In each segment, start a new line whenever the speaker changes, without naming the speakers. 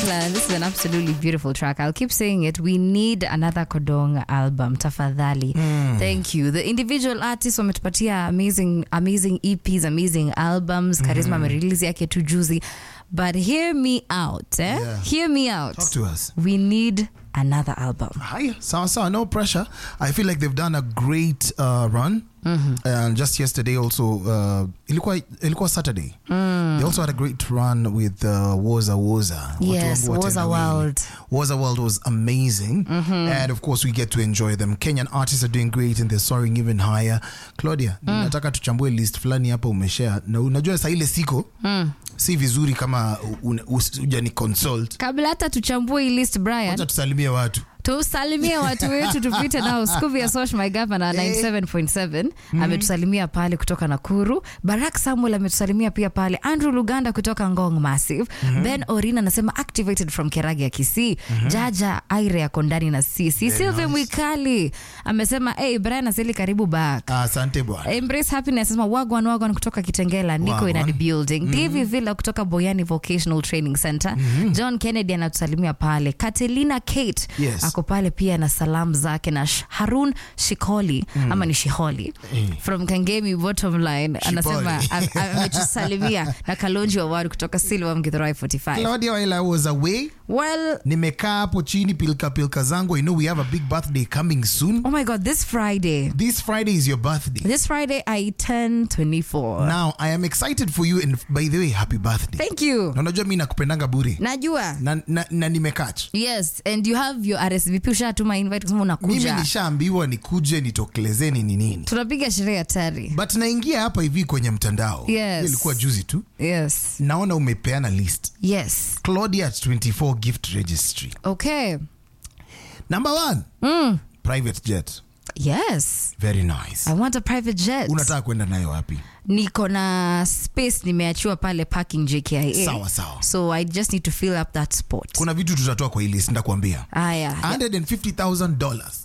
Declan, this is an absolutely beautiful track. I'll keep saying it. We need another Kodong album, tafadhali. Thank you. The individual artists wametupatia amazing, amazing EPs, amazing albums. Charisma amerelease yake tu juzi. But hear me out, eh?
Yeah.
Hear me out.
Talk to us.
We need another album.
Hi, sawa sawa, no pressure. I feel like they've done a great uh, run. And just yesterday also, uh, ilikuwa, ilikuwa Saturday. They also had a great run with uh, Woza Woza. Watu
Yes,
wangu
Woza
watenda wili.
World.
Woza World was amazing. And of course, we get to enjoy them. Kenyan artists are doing great and they're soaring even higher. Claudia, nataka tuchambue list fulani hapa umeshare. Na unajua saa ile siko, si vizuri kama ujani consult.
Kabla hata tuchambue hii list, Brian,
Wacha tusalimie watu.
tusalimie watu wetu tupite nao Scooby ya Sosh my governor 97.7 ametusalimia pale kutoka Nakuru. Barak Samuel ametusalimia pia pale. Andrew Luganda kutoka Ngong Massive. Ben Orina anasema activated from Keragi ya Kisii. Jaja Aire yako ndani na sisi. Sylvia
nice.
Mwikali amesema hey, Brian Aseli karibu back.
Asante bwana.
Embrace Happiness anasema wagwan wagwan kutoka Kitengela, niko in
Wagwan.
the building. Davy Villa kutoka Boyani Vocational Training Center. John Kennedy anatusalimia pale. Katelina Kate
Yes.
ako pale pia na salamu zake na Sh- Harun Shikoli ama ni Shiholi from Kangemi bottom line anasema am- am- ametusalimia na Kalonji Wawari kutoka Silva Mgithurai 45.
Claudia while I was away
Well,
nimekaa hapo chini pilka pilka zangu I know we have a big birthday coming soon
oh my god, this Friday.
this Friday is your birthday
This Friday I turn 24.
now I am excited for you and by the way happy birthday
Thank you.
na unajua mi nakupendanga buri
Najua.
na, na, na nimekach
Yes, and you have your RSVP ushatuma invite kusema
mimi
unakuja.
nishaambiwa nikuje nitokelezeni ni nini
Tunapiga sherehe hatari.
but naingia hapa hivi kwenye mtandao
Yes.
Hiyo ilikuwa juzi tu
Yes.
naona umepeana list
Yes.
Claudia at 24 gift registry
Okay.
number one private jet
Yes.
very nice
I want a private jet.
unataka kwenda nayo wapi
Niko na space nimeachiwa pale parking JKIA.
Sawa, sawa.
So I just need to fill up that spot.
kuna vitu tutatoa kwa hii list ndakuambia
Aya.
150000 dollars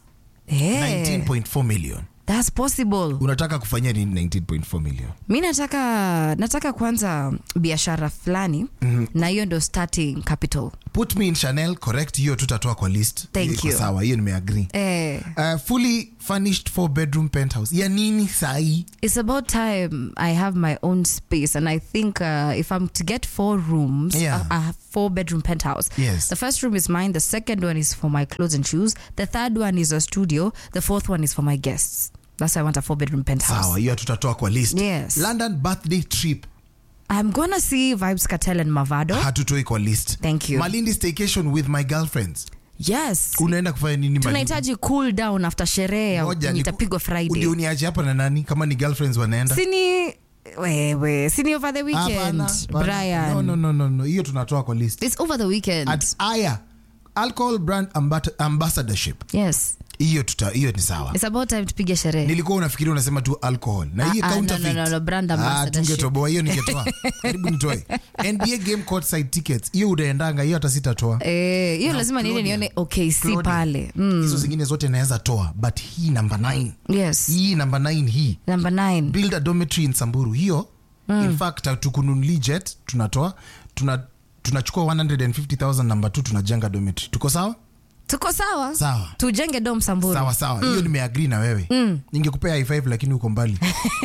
Hey,
19.4 million
that's possible.
unataka kufanyia nini 19.4 million
Mi nataka nataka kwanza biashara fulani na hiyo ndo starting capital.
put me in chanel correct hiyo tutatoa kwa list
Thank
Iko
you.
sawa hiyo nimeagree
Eh,
uh, fully furnished four bedroom penthouse ya nini sahi
it's about time I have my own space, and I think uh, if I'm to get four rooms,
Yeah.
I, I have four bedroom penthouse.
Yes.
The first room is mine. The second one is for my clothes and shoes. The third one is a studio. The fourth one is for my guests. That's why I want a four bedroom penthouse.
sawa hiyo tutatoa kwa list
Yes.
london birthday trip
I'm gonna see Vibes Cartel and Mavado.
hatutoi kwa list
Thank you.
malindi staycation with my girlfriends
Yes.
unaenda kufanya nini Malindi?
tunahitaji cool down after sherehe
Ngoja,
yenye
niku-
itapigwa
ndio
Friday.
uniache hapa na nani kama ni girlfriends wanaenda
Sini wewe, sini over the weekend,
Hapana, hapana.
Brian.
no, no, no, no, no. hiyo tunatoa kwa list
It's over the weekend.
at aya alcohol brand Ambat- ambassadorship
yes.
hiyo tuta hiyo ni sawa
It's about time tupige sherehe.
nilikuwa unafikiria unasema tu alcohol na hii
Ah, ah,
counterfeit.
no, no, no, brand
Ah,
ambassadorship.
tungetoboa hiyo ningetoa karibu nitoe nba game courtside tickets hiyo unaendanga hiyo hata sitatoa
Eh, hiyo
Now,
lazima niende
Claudia.
nione OKC
Claudia,
pale. Mm.
hizo zingine zote naweza toa but hii number 9
Yes.
hii number 9 hii
Number 9.
build a dormitory in samburu hiyo in fact tukununuli jet tunatoa tuna tunachukua 150000 number 2 tunajenga dormitory tuko sawa
Tuko sawa?
sawa
Tujenge dom Samburu.
sawa sawa hiyo nimeagri na wewe ningekupea high five lakini uko mbali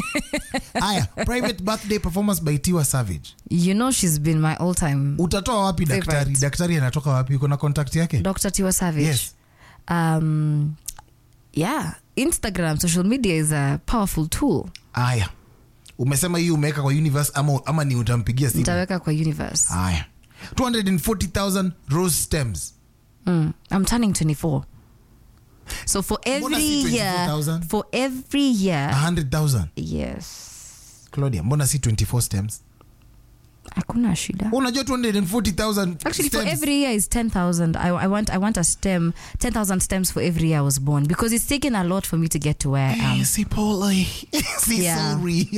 haya private birthday performance by tiwa savage
You know she's been my all time
utatoa wapi
Favorite.
daktari daktari anatoka wapi uko na contact yake
Dr. Tiwa Savage.
Yes.
Um, yeah, Instagram, social media is a powerful tool.
haya umesema hii umeweka kwa universe ama, ama ni utampigia simu
Nitaweka kwa universe.
haya 240000 rose stems
Mm. I'm turning 24. So for
Mbona
every
si
year,
24,000?
for every year,
100000
yes.
claudia mbona si 24 stems
Hakuna shida.
unajua 240000
Actually, for
stems.
every year is 10,000. I, I want I want a stem, 10,000 stems for every year I was born because it's taken a lot for me to get to where I am.
Eh, si pole si
Yeah.
sorry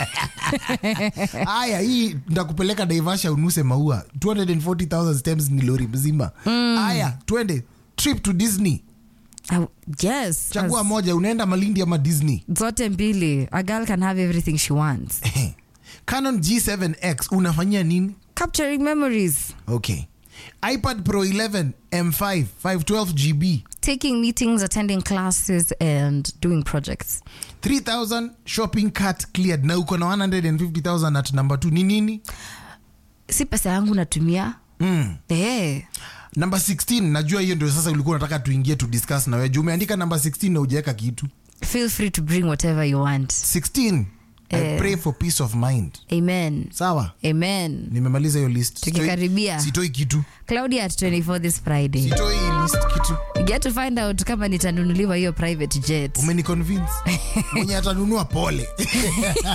haya hii ndakupeleka naivasha unuse maua 240000 stems ni lori mzima haya twende trip to disney
I, yes.
chagua
as-
moja unaenda malindi ama disney
zote mbili. A girl can have everything she wants.
canon g7x unafanyia nini
Capturing memories.
okay ipad pro 11 m5 512 gb
taking meetings attending classes and doing projects
3000 shopping cart cleared na uko na 150000 at number 2 ni nini
si pesa yangu natumia
mm.
hey.
number 16 najua hiyo ndio sasa ulikuwa unataka tuingie to discuss na wewe juu umeandika number 16 na ujaweka kitu
feel free to bring whatever you want
16 i
Eh.
pray for peace of mind
amen
sawa
amen
nimemaliza hiyo list Sitoi-
Tukikaribia.
sitoi kitu
claudia at 24 this friday
sitoi list kitu
You get to find out kama nitanunuliwa hiyo private jet
umeniconvince mwenye atanunua pole